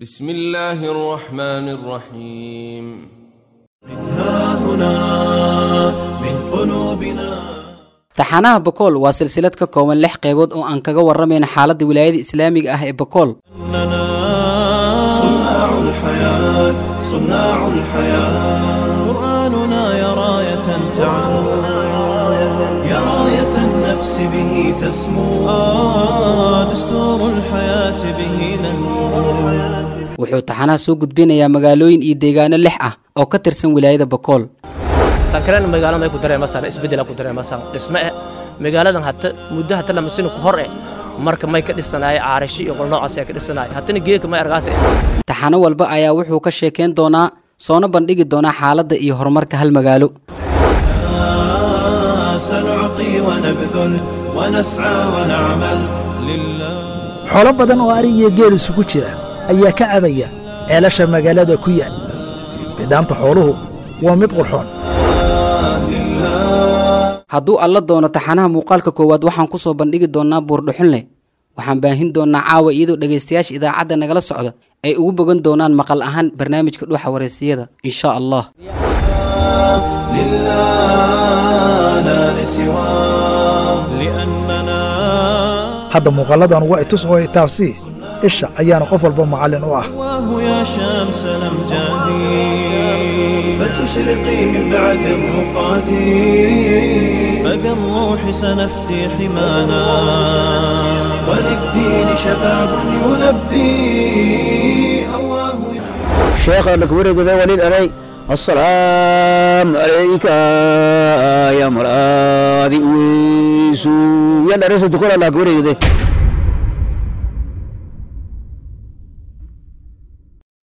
بسم الله الرحمن الرحيم ها هنا من قلوبنا taxanaha bokool waa silsilad ka kooban lix qaybood oo aan kaga warramayna xaaladda wilaayada islaamiga ah ee bokool إننا صناع الحياة صناع الحياة قرآننا يا راية تعم يا راية النفس به تسمو آه دستور الحياة به نهفو wuxuu taxanaha soo gudbinayaa magaalooyin iyo deegaano lix ah oo ka tirsan wilaayada bokool tan kalena magaalada may ku dareemasaan isbeddela ku dareemasaan dhisme eh magaaladan hata muddo hata lamasino ku hor eh marka may ka dhisanaay caarashi iyo qol noocaas ayaa ka dhisanaay hatana geeka may argaas eh taxano walba ayaa wuxuu ka sheekayn doonaa soona bandhigi doonaa xaaladda iyo horumarka hal magaalo آه سنعطي ونبذل ونسعى ونعمل لله xoolo badan oo ari iyo geel isugu jira ayaa ka cabaya ceelasha magaalada ku yaal bidhaanta xooluhu waa mid qurxoon hadduu alla doono taxanaha muuqaalka koowaad waxaan ku soo bandhigi doonnaa buurdhuxunle waxaan baahin doonnaa caawa iyadoo dhegaystayaasha idaacadda nagala socda ay ugu bogan doonaan maqal ahaan barnaamijka dhuuxa wareysiyada insha allah لله لا لسواه لأننا hadda muuqalladan waa itus oo itaabsii isha ayaana qof walba macallin u ah واه يا شمس الأمجاد فتشرقي من بعد الرقاد فبالروح سنفتي حمانا وللدين شباب يلبي أواه شيخ لك ورد ذا وليد علي السلام عليك يا مرادي ويسو يلا رسل تقول لك ورد ذا